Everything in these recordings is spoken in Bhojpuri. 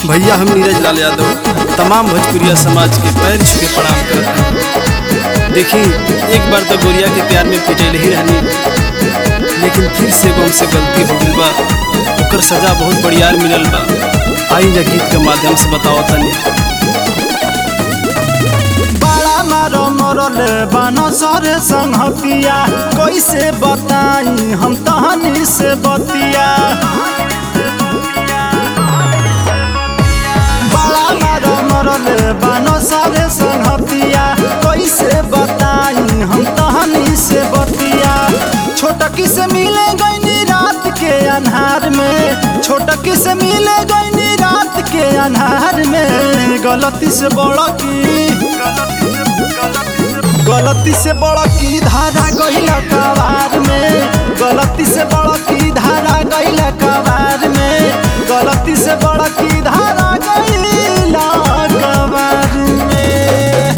भैया हम नीरज लाल यादव तमाम भोजपुरिया समाज के पैर छू के प्रणाम करत हैं देखी एक बार तो गोरिया के प्यार में पिटल ही रहनी लेकिन फिर से गम से गलती हो गई बा ओकर सजा बहुत बढ़ियार मिलल बा आई जा गीत के माध्यम से बताओ तनी बड़ा मारो मरल बनो सरे संहतिया कैसे बताई हम तहनी से बतिया बड़ा मारो मरल बनो सरे संहतिया कैसे बताई हम तहनी से बतिया छोटकी से मिले गईनी रात के अन्हार में छोटकी से मिले गईनी रात के अन्हार में गलती से बड़ा की गलती से बड़ा की धारा गईला कबार में गलती से बड़ा की धारा गईला कबार में गलती से बड़ा की धारा गईला कबार में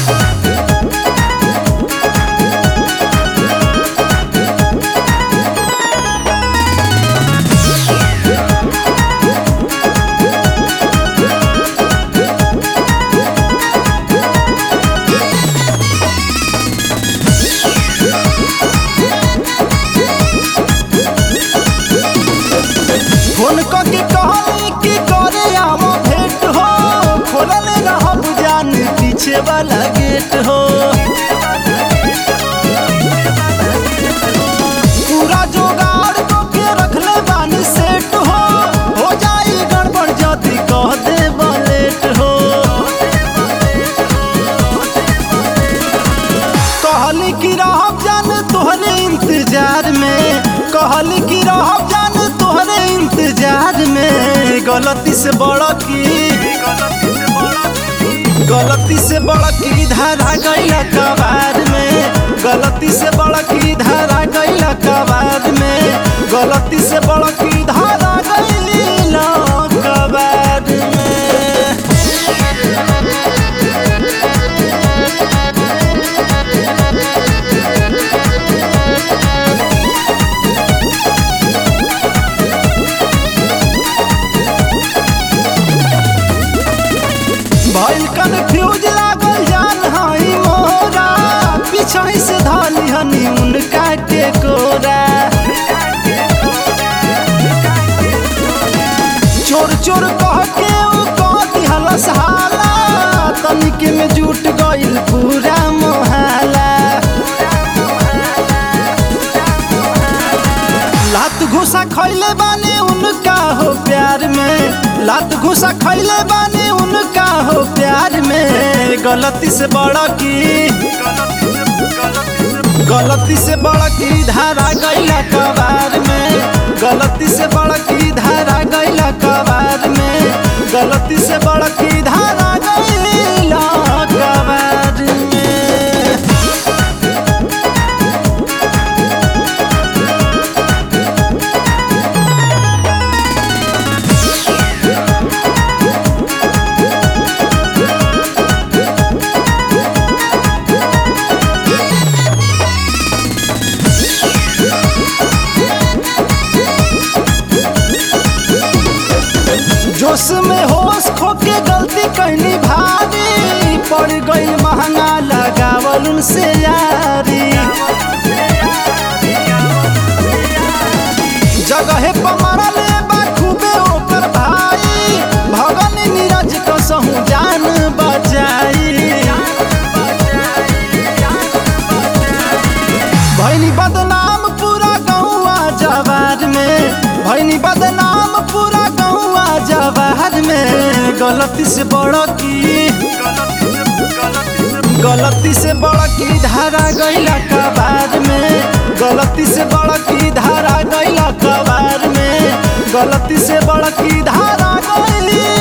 फोन करके कहली कि करे आम भेंट हो खोलल रहब जान पीछे वाला गेट हो पूरा जोगाड़ तो के रखले बानी सेट हो हो जाई गड़बड़ जदी कह दे लेट हो कहली कि रहब जान तोहरे इंतजार में कहली कि रहब जान तोहरे इंतजार में गलती से बड़ा की गलती से बड़ा की धारा गईला कबार में गलती से बड़ा की धारा गईला कबार में गलती से बड़ा की धारा गईला कबार में भइल कन्फ्यूज लागल जान हई मोरा पीछे से धली हनी उनका के कोरा चोर चोर कह के उ कह दिहल सहाला तनिके में जुट गइल पूरा मोहल्ला लात घुसा खैले बानी उनका हो प्यार में लात घुसा खैले बानी उनका हो प्यार में गलती से बड़ा की गलती से बड़ा की धारा गईला कबार में गलती से बड़ा की धारा गईला कबार में गलती से बड़ा की धारा गईला कबार में जोश में होश खोके गलती कैली भारी पड़ गई महंगा लगावल उनसे यारी जगहे पर मरले बा खूबे ओकर भाई भगन नीरज कसहूँ जान बचाई भैनी बदनाम पूरा गौआ जवार में भैनी बदनाम पूरा गौआ जवार में गलती से बड़ा की गलती से बड़ा की धारा गईला कबार में गलती से बड़ा की धारा गईला कबार में गलती से बड़ा की धारा गईली